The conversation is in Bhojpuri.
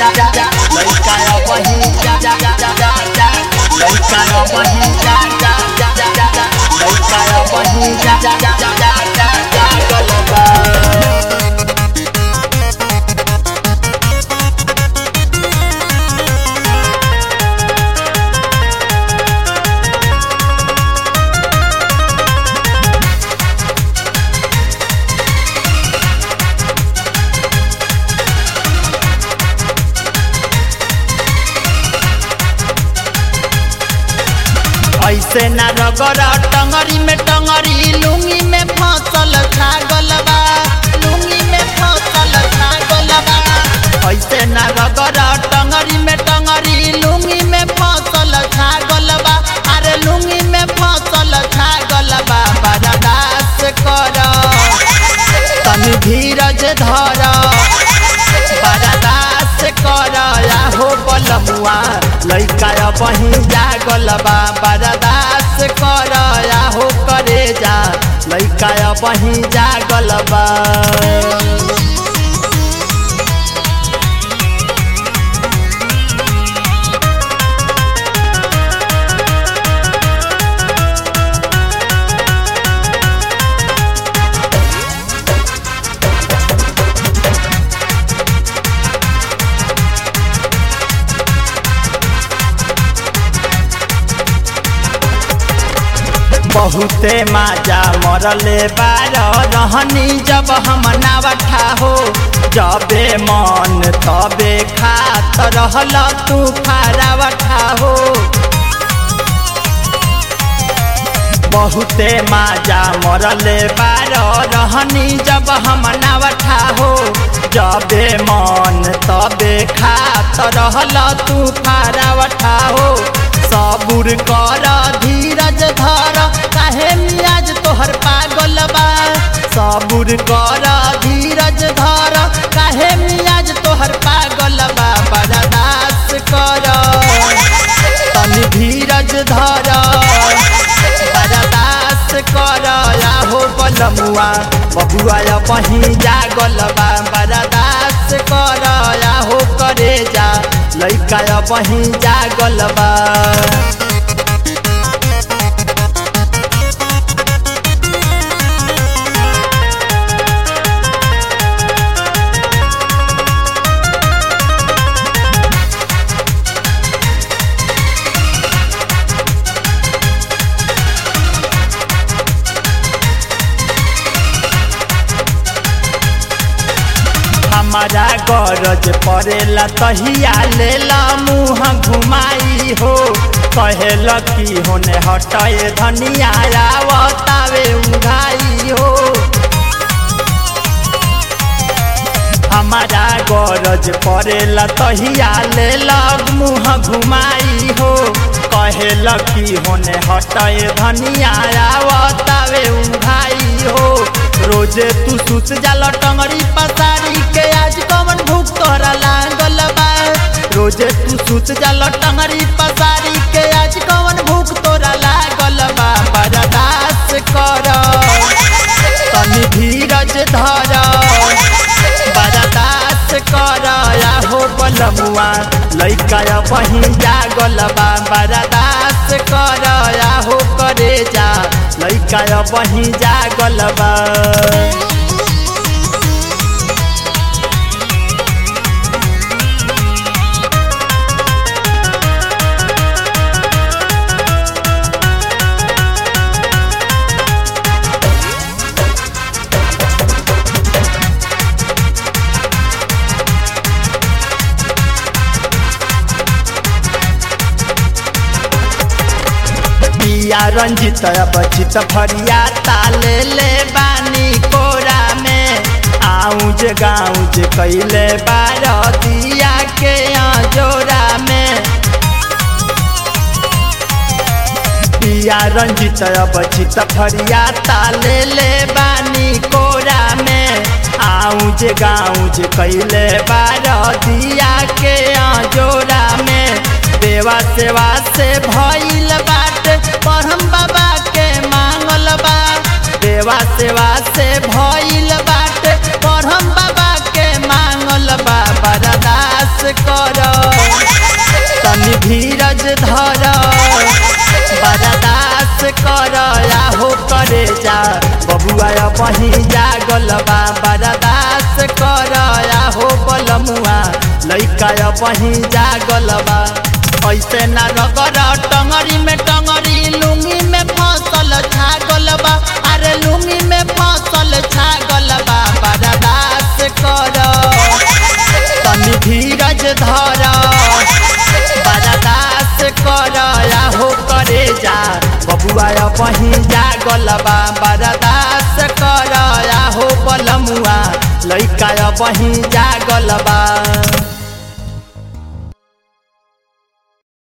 जा जा जा लइका वही जा जा जा जा जा जा लइका वही जा जा जा जा जा जा लइका वही जा जा जा जा जा जा जा गलबा ऐसे ना रगड़ टंगरी में टंगरी लुंगी में फसल छागल बा लुंगी में फसल छागल बा ऐसे ना रगड़ टंगरी में टंगरी लुंगी में फसल छागल बा अरे लुंगी में फसल छागल बा बर्दाश्त कर तनी धीरज धर बर्दाश्त कर हो बलमुआ लइका बही जागल बा बर्दाश्त कर हो करे जा लइका बही जागल बा बहुते माजा मरले बार रहनी जब हम नावठा हो जबे मन तबे खात रहल तू फारावठा हो बहुते माजा मरले बार रहनी जब हम नावठा हो जबे मन तबे खात रहल तू फारावठा हो सबुर कर धीरज धर काहे मियाज तोहर पागल बा सबुर कर धीरज धर काहे मियाज तोहर पागल बा बर्दाश्त कर तनी धीरज धर बर्दाश्त कर हो बलमुआ बबुआ बही जागल बा बर्दाश्त कर हो करे जा लइका बही जागल बा हमारा गरज पड़ेला तहिया लेला मुँह घुमाई हो कहेल की होने हटाए धनिया आवतावे उघाई हो हमारा गरज पड़ेला तहिया लेला मुँह घुमाई हो कहेल की होने हटाए धनिया आवतावे उघाई हो रोजे तू सुत जाला टंगड़ी पसारी के आज कवन भूख तोरा लागल बा रोजे तू सुत जाला टंगड़ी पसारी के आज कवन भूख तोरा लागल बा बर्दाश्त कर तनी धीरज धर बर्दाश्त कर हो बलमुआ लइका बही जागल बा बर्दाश्त कर हो करे जा लइका बही जागल बा पिया रंजित बचित फरिया ताले ले बानी कोरा में आउज गाउज कैले बार दिया के जोरा में पिया रंजित बचित फरिया ताले ले बानी कोरा में आउज गाउज कैले बार दिया के जोरा में देवा सेवा से भइल बाट परम बाबा के मांगल बा देवा सेवा से भइल बाट परम बाबा के मांगल बा बर्दाश्त कर बबुआ बही जागल बा बरदास कर हो बलमुआ लैका बही जागल बा ऐसे ना रगर टंगरी में टंगरी लुंगी में फसल छागल बा अरे लुंगी में फसल छागल बा बरदास कर तनी धीरज धर बरदास कर हो करे जा बबुआ बही जागल बा बरदास कर हो बलमुआ लैका बही जागल बा